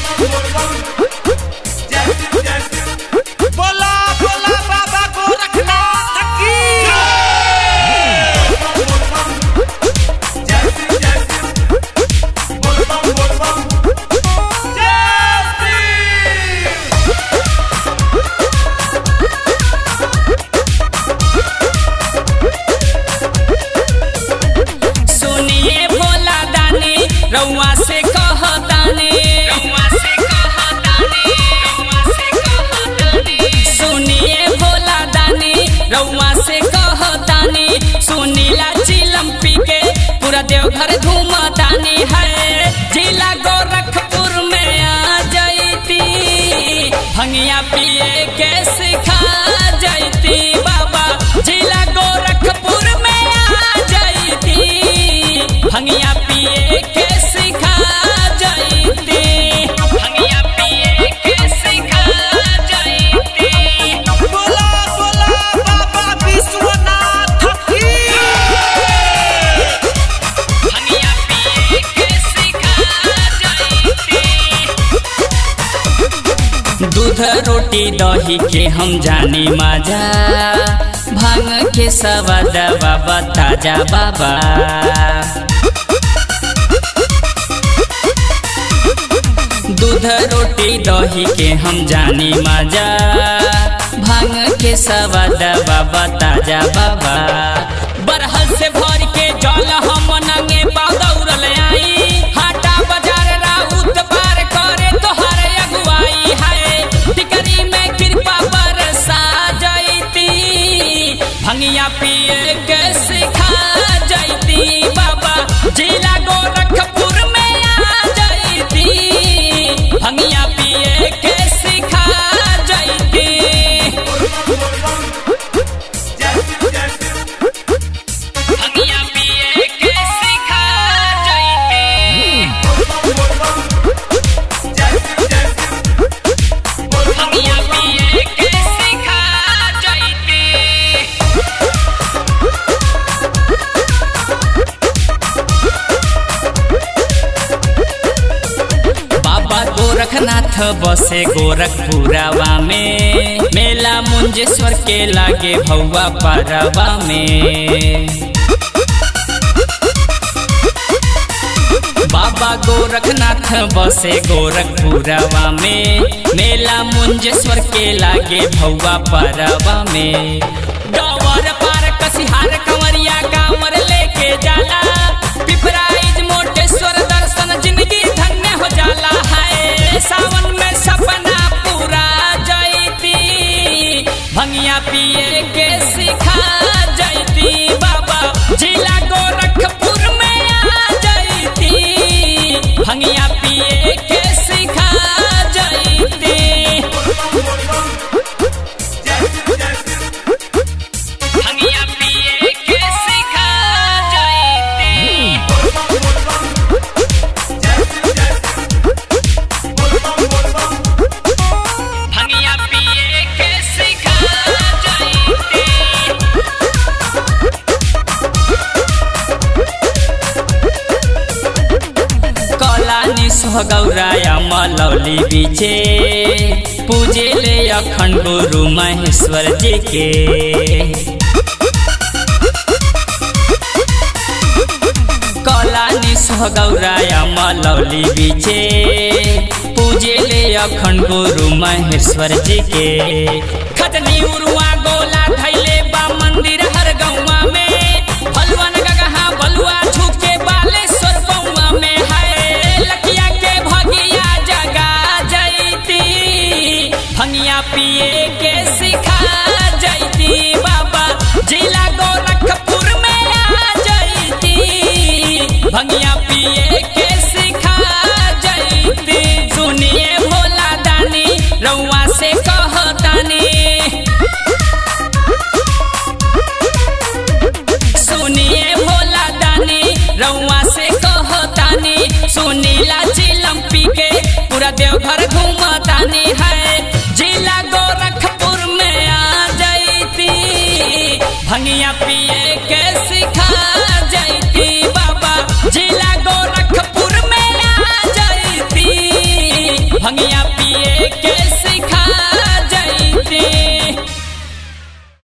बोला बोला बाबा गोरखनाथ की सुनिए भोला दानी रउआ से कहतानी रउआ से कहतानी रउआ से कहतानी सुनिए भोला दानी रउआ से कहतानी सुनीला चिलम पी के पूरा देवघर घूमतानी है जिला गोरखपुर में आ जैती भंगिया पिए के सिखा जैती बाबा जिला गोरखपुर में आ जैती भंगिया पिए के सिखा जैती भंगिया पिए के सिखा जैती बोला बोला बाबा विश्वनाथ की भंगिया पिए के सिखा जैती दूध रोटी दही के हम जानी मजा भांग के सवाद बाबा ताजा बाबा दूध रोटी दही के हम जानी मजा भांग के सवाद बाबा ताजा बाबा बरहल से भर के जल हम नंगे दौड़ल आई हाटा बाजार राउत पार करे तोहर अगुवाई है टिकरी में कृपा बरसा जैती भंगिया पिए के सिखा जैती बाबा जिला गोरखपुर में आ जैती भंगिया पिए के सिखा जैती भंगिया पिए के सिखा जैती भंगिया पिए के सिखा जैती बाबा गोरखनाथ बसे गोरखपुरवा में मेला मुंजेश्वर के लागे भौवा परवा में बाबा गोरखनाथ बसे गोरखपुरवा में मेला मुंजेश्वर के लागे भौवा परवा में डवर पार कसिहार कंवरिया कांवर लेके जाला पिपराइज मोटेश्वर दर्शन जिंदगी धन्य हो जाला है सावन में सपना पूरा जैती भंगिया पिए के सिखा जैती बाबा जिला गोरखपुर में आ जैती भंगिया पिए के सिखा जैती भंगिया पिए के सिखा जैती भंगिया पिए के सिखा जैती कलानी गौराया मलौली बीचे पूजे ले अखंड गुरु महेश्वर जी के कलानी गौराया मलौली बीचे पूजे ले अखंड गुरु महेश्वर जी के खतनी उरुआ गोला धैले बा मंदिर हर गौवा में फलवन गगहा बलुआ झुके बालेश्वर बउआ में है लकिया के भगिया जगा जैती भंगिया पिए के सिखा जैती बाबा जिला गोरखपुर में आ जैती भंगिया